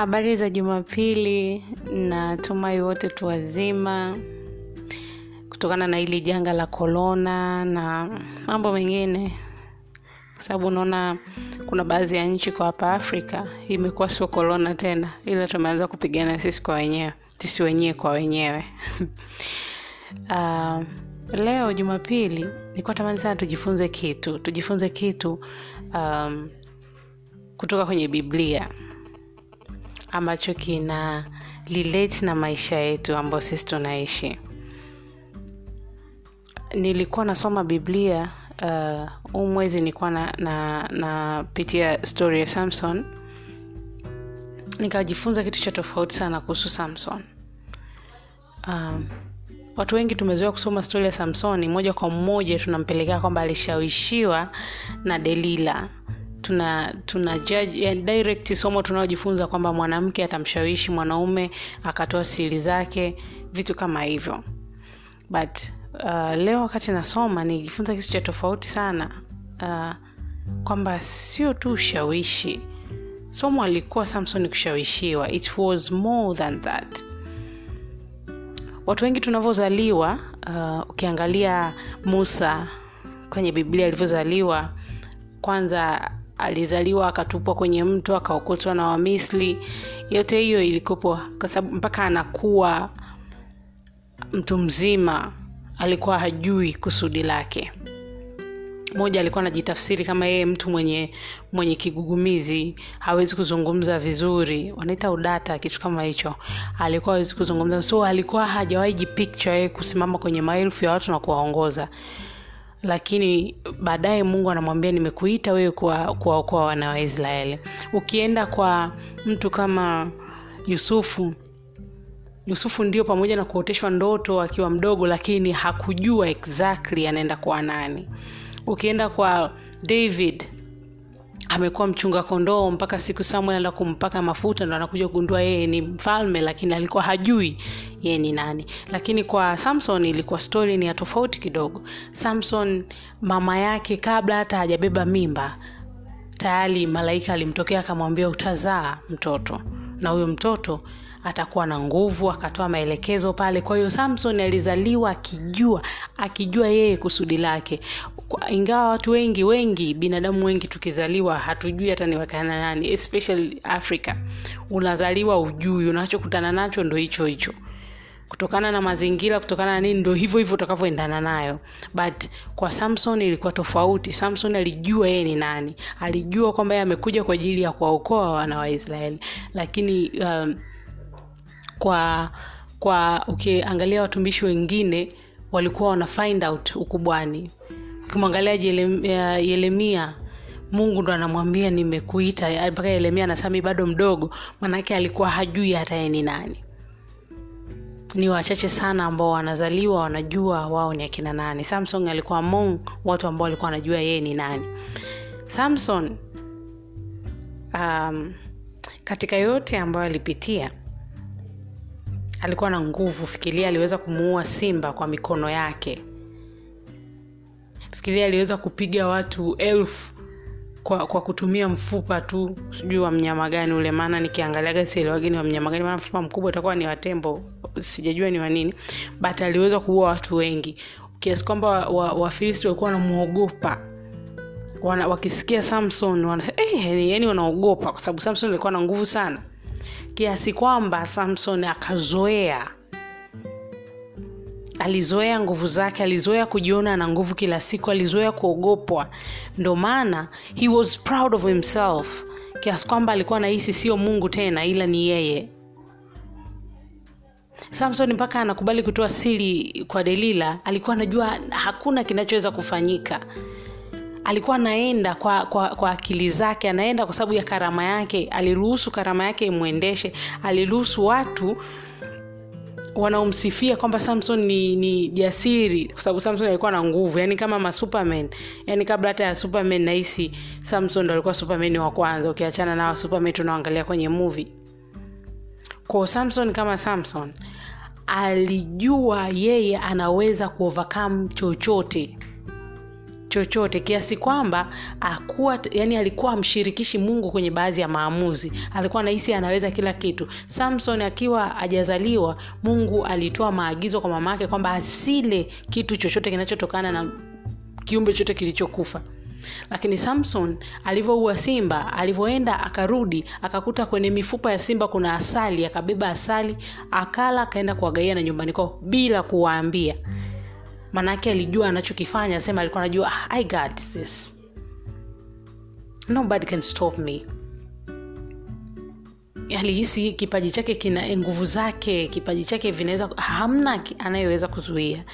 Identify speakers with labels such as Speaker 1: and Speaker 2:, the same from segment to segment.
Speaker 1: habari za jumapili natumai wote tu wazima kutokana na hili janga la korona na mambo mengine kwa sababu unaona kuna baadhi ya nchi kwa hapa afrika imekuwa sio korona tena ila tumeanza kupigana sisi kwa wenyewe sisi wenyewe kwa wenyewe uh, leo jumapili nilikuwa tamani sana tujifunze kitu tujifunze kitu um, kutoka kwenye biblia ambacho kina relate na maisha yetu ambayo sisi tunaishi nilikuwa nasoma biblia huu uh, mwezi nilikuwa napitia na, na story ya samson nikajifunza kitu cha tofauti sana kuhusu samson um, watu wengi tumezoea kusoma stori ya samsoni moja kwa moja tunampelekea kwamba alishawishiwa na delila tuna tuna judge, ya direct somo tunaojifunza kwamba mwanamke atamshawishi mwanaume akatoa siri zake vitu kama hivyo but uh, leo wakati nasoma nilijifunza kitu cha tofauti sana uh, kwamba sio tu ushawishi somo alikuwa samson kushawishiwa it was more than that watu wengi tunavyozaliwa uh, ukiangalia musa kwenye biblia alivyozaliwa kwanza alizaliwa akatupwa kwenye mto akaokotwa na wamisri yote hiyo ilikopo kwa sababu mpaka anakuwa mtu mzima alikuwa hajui kusudi lake moja alikuwa anajitafsiri kama yeye mtu mwenye mwenye kigugumizi hawezi kuzungumza vizuri wanaita udata kitu kama hicho alikuwa hawezi kuzungumza so alikuwa hajawahi jipicture yeye kusimama kwenye maelfu ya watu na kuwaongoza lakini baadaye mungu anamwambia nimekuita wewe kuwaokoa kuwa wana wa israeli ukienda kwa mtu kama yusufu yusufu ndio pamoja na kuoteshwa ndoto akiwa mdogo lakini hakujua exactly anaenda kwa nani ukienda kwa david amekuwa mchunga kondoo mpaka siku samuel anaenda kumpaka mafuta ndo anakuja kugundua yeye ni mfalme lakini alikuwa hajui yeye ni nani lakini kwa samson ilikuwa stori ni ya tofauti kidogo samson mama yake kabla hata hajabeba mimba tayari malaika alimtokea akamwambia utazaa mtoto na huyo mtoto atakuwa na nguvu akatoa maelekezo pale kwa hiyo samson alizaliwa akijua akijua yeye kusudi lake ingawa watu wengi wengi binadamu wengi tukizaliwa hatujui hata ni wakana nani especially africa unazaliwa ujui unachokutana nacho ndo hicho hicho kutokana na mazingira kutokana na nini ndo hivyo hivyo utakavyoendana nayo but kwa samson ilikuwa tofauti samson alijua yeye ni nani alijua kwamba yeye amekuja kwa ajili ya kuwaokoa wana wa israeli lakini um, kwa kwa ukiangalia okay, watumishi wengine walikuwa wana find out ukubwani ukimwangalia yeremia mungu ndo anamwambia nimekuita mpaka yeremia anasema bado mdogo manake alikuwa hajui hata ye ni nani ni wachache sana ambao wanazaliwa wanajua wao ni akina nani samson alikuwa among watu ambao walikuwa wanajua yeye ni nani samson um, katika yote ambayo alipitia alikuwa na nguvu fikiria aliweza kumuua simba kwa mikono yake fikiria aliweza kupiga watu elfu kwa, kwa kutumia mfupa tu sijui wa mnyama gani ule maana nikiangaliaga sielewagini wa mnyama gani maana mfupa mkubwa utakuwa ni watembo sijajua ni wanini but aliweza kuua watu wengi kiasi kwamba wafilisti wa, wa walikuwa wanamwogopa wana, wakisikia samson wana, eh, yani wanaogopa kwa sababu samson alikuwa na nguvu sana kiasi kwamba samson akazoea alizoea nguvu zake alizoea kujiona na nguvu kila siku alizoea kuogopwa ndo maana he was proud of himself kiasi kwamba alikuwa nahisi sio mungu tena ila ni yeye samson mpaka anakubali kutoa siri kwa delila alikuwa anajua hakuna kinachoweza kufanyika alikuwa anaenda kwa, kwa, kwa akili zake anaenda kwa sababu ya karama yake aliruhusu karama yake imwendeshe aliruhusu watu wanaomsifia kwamba samson ni, ni jasiri kwa sababu samson alikuwa na nguvu yani kama masuperman yani kabla hata ya superman nahisi samson ndo alikuwa superman wa kwanza ukiachana na superman tunaoangalia kwenye movie ko samson kama samson alijua yeye anaweza kuovercome chochote chochote kiasi kwamba akuwa yani alikuwa amshirikishi mungu kwenye baadhi ya maamuzi alikuwa anahisi anaweza kila kitu samson akiwa ajazaliwa mungu alitoa maagizo kwa mama yake kwamba asile kitu chochote kinachotokana na kiumbe chote kilichokufa lakini samson alivyoua simba alivyoenda akarudi akakuta kwenye mifupa ya simba kuna asali akabeba asali akala akaenda kuwagaia na nyumbani kwao bila kuwaambia maanaake alijua anachokifanya sema alikuwa anajua "Ah, i got this nobody can stop me alihisi kipaji chake kina nguvu zake kipaji chake vinaweza hamna ki- anayeweza kuzuia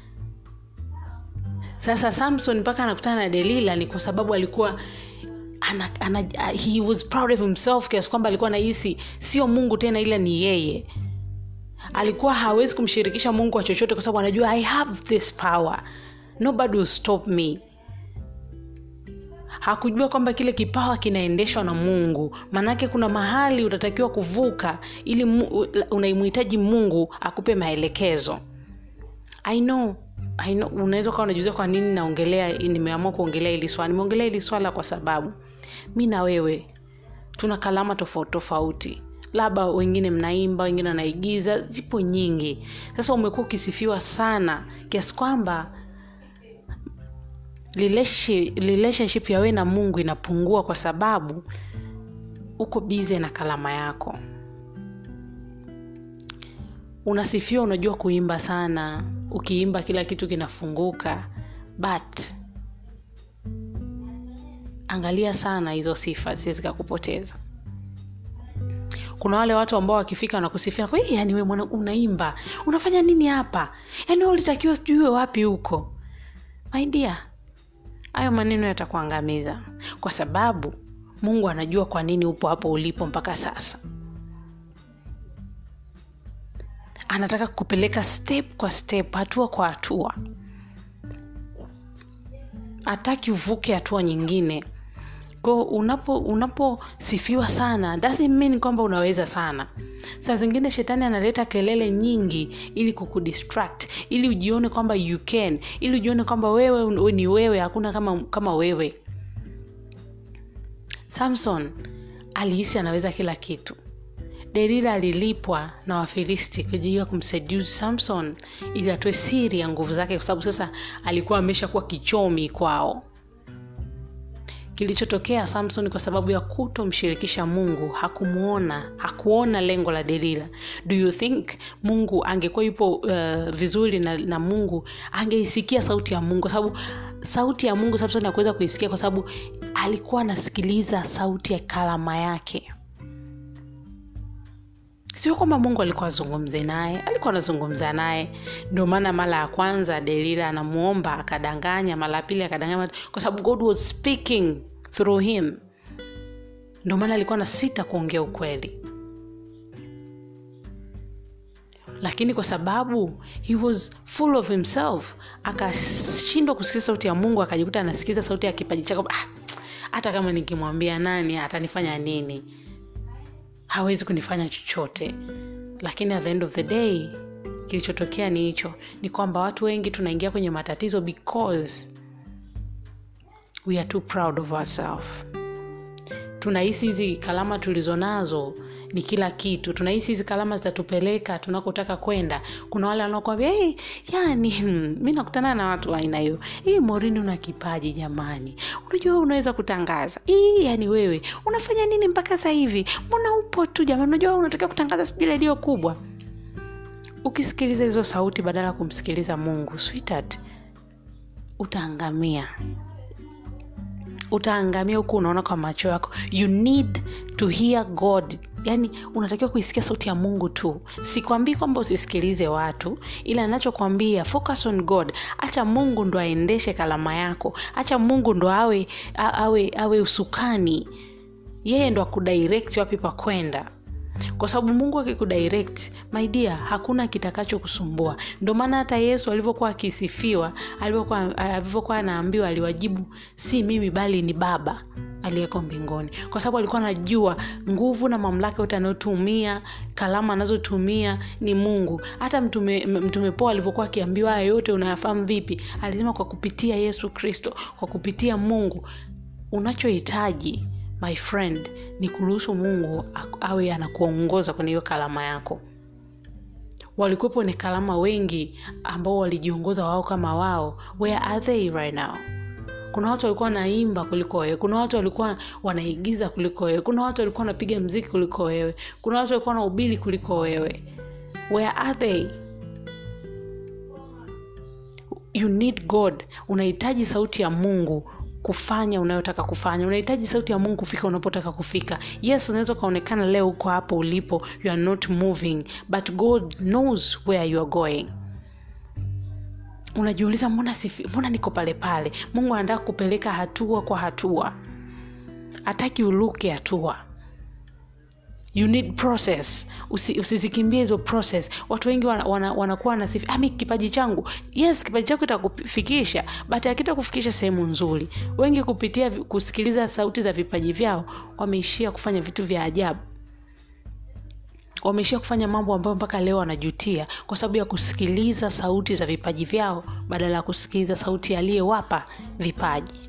Speaker 1: sasa samson mpaka anakutana na delila ni kwa sababu alikuwa ana, ana, he was proud of himself kiasi kwamba alikuwa anahisi sio mungu tena ila ni yeye alikuwa hawezi kumshirikisha mungu wa chochote kwa sababu anajua i have this power nobody will stop me hakujua kwamba kile kipawa kinaendeshwa na mungu maanake kuna mahali utatakiwa kuvuka ili mu- unaimhitaji mungu akupe maelekezo i know I know, unaweza ukawa unajuza kwa nini naongelea nimeamua kuongelea hili swala nimeongelea hili swala kwa sababu mi na wewe tuna kalama tofauti tofauti labda wengine mnaimba wengine wanaigiza zipo nyingi sasa umekuwa ukisifiwa sana kiasi kwamba relationship, relationship ya wewe na mungu inapungua kwa sababu uko bize na kalama yako unasifiwa unajua kuimba sana ukiimba kila kitu kinafunguka but angalia sana hizo sifa zikakupoteza kuna wale watu ambao wakifika wanakusifia "We, yani we mwana unaimba unafanya nini hapa yani we ulitakiwa sijui wapi huko my dear hayo maneno yatakuangamiza kwa sababu mungu anajua kwa nini upo hapo ulipo mpaka sasa anataka kupeleka step kwa step hatua kwa hatua hataki uvuke hatua nyingine ko unapo unaposifiwa sana doesn't mean kwamba unaweza sana saa zingine shetani analeta kelele nyingi ili kukudistract ili ujione kwamba you can ili ujione kwamba wewe un- ni wewe hakuna kama, kama wewe samson alihisi anaweza kila kitu delila alilipwa na wafilisti kujia kumseduce samson ili atoe siri ya nguvu zake kwa sababu sasa alikuwa ameshakuwa kichomi kwao kilichotokea samson kwa sababu ya kutomshirikisha mungu hakumuona hakuona lengo la delila do you think mungu angekuwa yupo uh, vizuri na, na mungu angeisikia sauti ya mungu kwa sababu sauti ya mungu samson akuweza kuisikia kwa sababu alikuwa anasikiliza sauti ya kalama yake sio kwamba mungu alikuwa azungumze naye alikuwa anazungumza naye ndio maana mara ya kwanza delila anamuomba akadanganya mara ya pili akadanganya kwa sababu god was speaking through him ndio maana alikuwa na sita kuongea ukweli lakini kwa sababu he was full of himself akashindwa kusikiza sauti ya mungu akajikuta anasikiza sauti ya kipaji chake ah, hata kama nikimwambia nani atanifanya nini hawezi kunifanya chochote lakini at the end of the day kilichotokea ni hicho ni kwamba watu wengi tunaingia kwenye matatizo because we are too proud of ourselves tunahisi hizi kalama tulizo nazo ni kila kitu tunahisi hizi kalama zitatupeleka tunakotaka kwenda kuna wale wanaokwambia hey, yani hmm, mi nakutana na watu wa aina hiyo hii morini una kipaji jamani unajua wewe unaweza kutangaza hii yani wewe unafanya nini mpaka sasa hivi mbona upo tu jamani unajua wewe unatakiwa kutangaza sijui redio kubwa ukisikiliza hizo sauti badala ya kumsikiliza mungu sweetheart utaangamia utaangamia huku unaona kwa macho yako you need to hear god yaani unatakiwa kuisikia sauti ya mungu tu sikwambii kwamba usisikilize watu ila nachokwambia focus on god acha mungu ndo aendeshe kalama yako acha mungu ndo awe awe awe usukani yeye ndo akudirect wapi pa kwenda kwa sababu mungu akikudirect my dear hakuna kitakachokusumbua ndio maana hata yesu alivyokuwa akisifiwa alivyokuwa alivyokuwa anaambiwa aliwajibu si mimi bali ni baba aliyeko mbinguni kwa sababu alikuwa anajua nguvu na mamlaka yote anayotumia kalama anazotumia ni mungu hata mtume, mtume poa alivyokuwa akiambiwa haya yote unayafahamu vipi alisema kwa kupitia yesu kristo kwa kupitia mungu unachohitaji my friend ni kuruhusu mungu awe anakuongoza kwenye hiyo kalama yako walikuwepo ni kalama wengi ambao walijiongoza wao kama wao where are they right now kuna watu walikuwa wanaimba kuliko wewe kuna watu walikuwa wanaigiza kuliko wewe kuna watu walikuwa wanapiga mziki kuliko wewe kuna watu walikuwa wanaubili kuliko wewe where are they you need god unahitaji sauti ya mungu kufanya unayotaka kufanya unahitaji sauti ya mungu kufika unapotaka kufika yes unaweza ukaonekana leo uko hapo ulipo you are not moving but god knows where you are going unajiuliza mbona sifi, mbona niko pale pale mungu anataka kupeleka hatua kwa hatua hataki uluke hatua you need process Usi, usizikimbie hizo process watu wengi wanakuwa wana, wana, wana nasifi ami kipaji changu yes kipaji chako itakufikisha but akita kufikisha sehemu nzuri wengi kupitia kusikiliza sauti za vipaji vyao wameishia kufanya vitu vya ajabu wameishia kufanya mambo ambayo mpaka leo wanajutia kwa sababu ya kusikiliza sauti za vipaji vyao badala ya kusikiliza sauti aliyewapa vipaji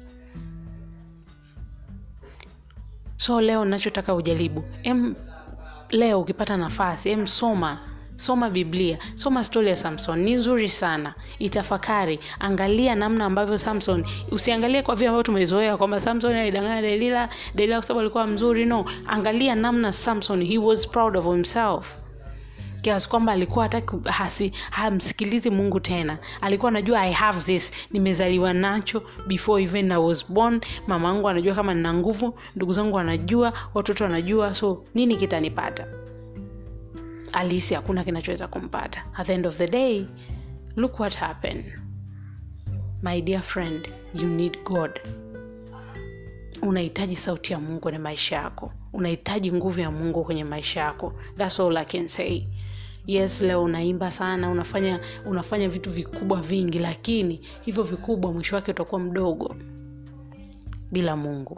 Speaker 1: so leo nachotaka ujaribu em leo ukipata nafasi em soma soma biblia soma stori ya samson ni nzuri sana itafakari angalia namna ambavyo samson usiangalie kwa vile ambavyo tumezoea kwamba samson alidanganya delila delila kwa sababu alikuwa mzuri no angalia namna samson he was proud of himself kiasi kwamba alikuwa hataki hamsikilizi mungu tena alikuwa anajua i have this nimezaliwa nacho before even i was born mama angu anajua kama nina nguvu ndugu zangu wanajua watoto wanajua so nini kitanipata alisi hakuna kinachoweza kumpata at the end of the day look what happened my dear friend you need god unahitaji sauti ya mungu kwenye maisha yako unahitaji nguvu ya mungu kwenye maisha yako thats all i can say yes leo unaimba sana unafanya unafanya vitu vikubwa vingi lakini hivyo vikubwa mwisho wake utakuwa mdogo bila mungu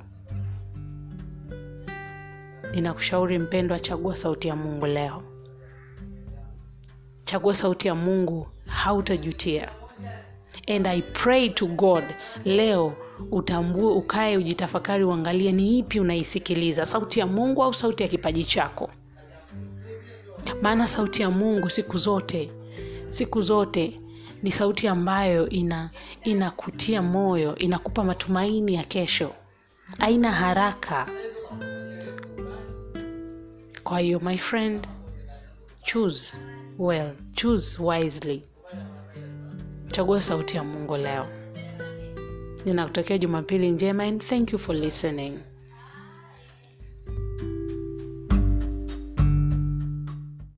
Speaker 1: ninakushauri mpendwa chagua sauti ya mungu leo chagua sauti ya mungu hautajutia and i pray to god leo utambue ukae ujitafakari uangalie ni ipi unaisikiliza sauti ya mungu au sauti ya kipaji chako maana sauti ya mungu siku zote siku zote ni sauti ambayo ina inakutia moyo inakupa matumaini ya kesho aina haraka kwa hiyo my friend choose well choose wisely chagua sauti ya mungu leo ninakutakia jumapili njema and thank you for listening